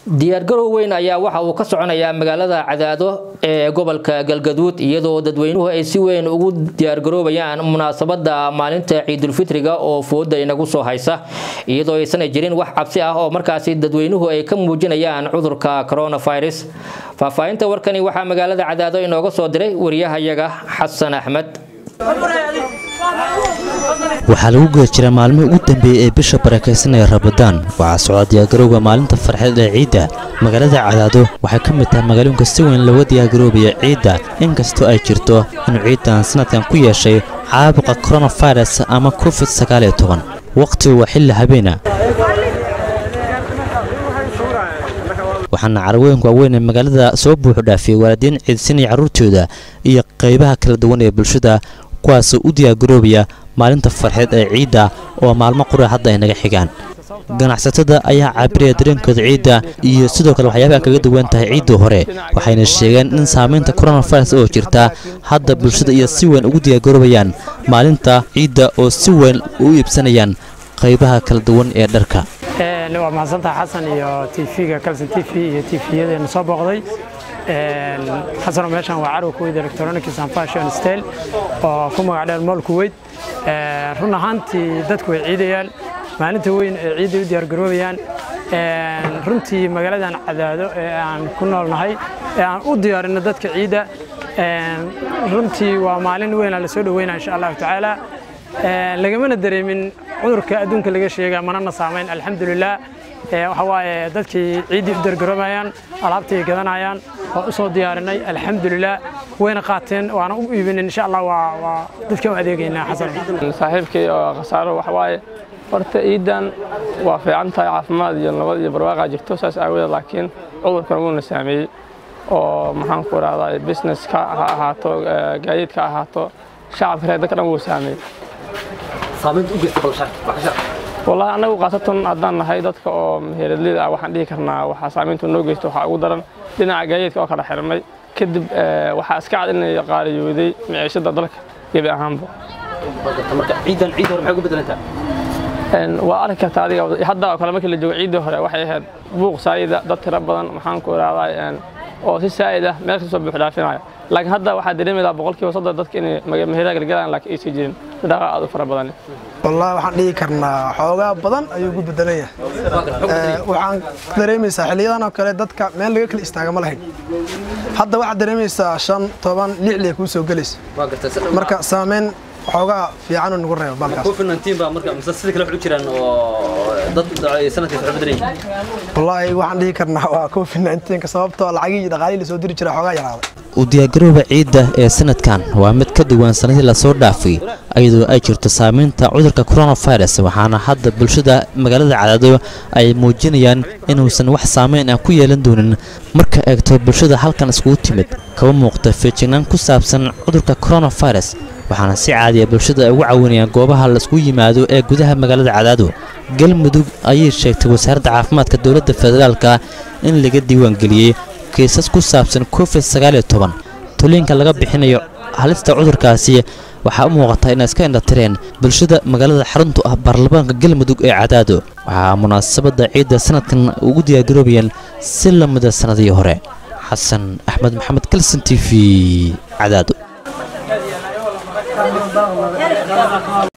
diyaargarow weyn ayaa waxa uu ka soconayaa magaalada cadaado ee gobolka galgaduud iyadoo dadweynuhu ay si weyn ugu diyaargaroobayaan munaasabada maalinta ciidulfitriga oo fooda inagu soo haysa iyadoo aysan jirin wax cabsi ah oo markaasi dadweynuhu ay ka muujinayaan cudurka coronavirus faahfaahinta warkani waxaa magaalada cadaado inooga soo diray wariyahayaga xasan axmed waxaa lagu guda jiraa maalmihii ugu dambeeyey ee bisha barakaysan ee rabadaan waxaa socda diyaargarowga maalinta farxeed ee ciidda magaalada cadaado waxay ka mid tahay magaalooyinka si weyn looga diyaargaroobaya ciidda inkastoo ay jirto inuu ciiddan sanadkan ku yeeshay caabuqa koronafirus ama covid sagaaliyo toban wakhtigu waa xilli habeena waxaana carwooyinka waaweyn ee magaalada soo buuxu dhaafiyey waalidiin ciidsinaya carruurtooda iyo qaybaha kala duwan ee bulshada kuwaasoo u diyaargaroobaya maalinta farxeed ee ciidda oo maalmo qura hadda ay naga xigaan ganacsatada ayaa caabiraya dareenkooda ciidda iyo sidoo kale waxyaabaha kaga duwan tahay ciiddii hore waxayna sheegeen in saamaynta coronavirus oo jirta hadda bulshada iyo si weyn ugu diyaargaroobayaan maalinta ciidda oo si weyn u iibsanayaan qaybaha kala duwan ee dharka waa mahadsantaha xasan iyo tv-ga calson t v iyo tvyadeena soo booqday xasanoo meeshaan waa carwa kuweyd electronics and fashion style oo ku magac dheer mool kuweyd run ahaantii dadku way ciidayaan maalinta weyn ee ciidday u diyaargaroobayaan runtii magaaladan cadaado ee aan ku noolnahay ee aan u diyaarinno dadka ciidda runtii waa maalin weynaa la soo dhoweynaa insha allahu tacaala lagamana dareemin cudurka adduunka laga sheega manana saamayn alxamdulilah waxa waaye dadkii ciiddii u diyaargaroobayaan alaabtay gadanayaan waa u soo diyaarinay alxamdulilah wayna qaateen waana u iibinin insha allah waa dadka u adeegaynaa xasan saaxiibkay oo khasaaro waxa waaye horta ciidan waa fiican tahay caafimaad iyo nabad iyo barwaaqaa jirto saas aawadeed laakiin cudurkan wuuna saameeyey oo maxaan ku rahdaa businesska ha ahaato gaadiidka ha ahaato shacabka reer dadka dhan wuu saameeyey wallahi annagu khaasatan haddaan nahay dadka oo meheradlida ah waxaan dhihi karnaa waxaa saamayntu noo geysto waxaa ugu daran dhinaca gaadiidka oo kala xirmay kadib waxaa iska cad inay qaaliyooday miciishada dalka gebi ahaanba waa arki kartaa adiga hadda oo kale markii la joogo ciiddii hore waxay ahayd buuq saayida dad tiro badan maxaan ku ihahdaa oo si saa'id ah meel kasta soo buux dhaafinaya laakiin hadda waxaa dareemaydaa boqolkiiba soddon dadka inay meherada galgalaan laakiin aysan jirin dhaqaa aad u fara badan wallahi waxaan dhihi karnaa xoogaa badan ayuu ugu bedelan yahay waxaan dareemaysaa xiliyadan oo kale dadka meel laga kala istaaga ma lahayn hadda waxaad dareemaysaa shan toban lix lee kuu soo gelaysa marka saameyn xoogaa fiican uu nagu reebo balkaaswallaahi waxaan dhihi karnaa waa covid nka sababtoo lacagihii dhaqaalihii lasoo diri jira xoogaa yaraaday u diyaargarooba ciidda ee sanadkan waa mid ka duwan sanadii lasoo dhaafay iyadoo ay jirto saamaynta cudurka coronavirus waxaana hadda bulshada magaalada cadaado ay muujinayaan inuusan wax saamayn ah ku yeelan doonin marka eegto bulshada halkan iskugu timid kaba muuqda feejignaan ku saabsan cudurka coronavirus waxaana si caadiya bulshada ay ugu caawinayaan goobaha laisku yimaado ee gudaha magaalada cadaado galmudug ayay sheegtay wasaaradda caafimaadka dowladda federaalka in laga diiwaangeliyey kiisas ku saabsan covid sagaaliyo toban tuliinka laga bixinayo halista cudurkaasi waxaa u muuqataa inay iska indhatireen bulshada magaalada xaruntu ah baarlamaanka galmudug ee cadaado waxaa munaasabadda ciidda sanadkan ugu diyaargaroobayaan si la mida sannadii hore xasan axmed maxamed kalson t v cadaado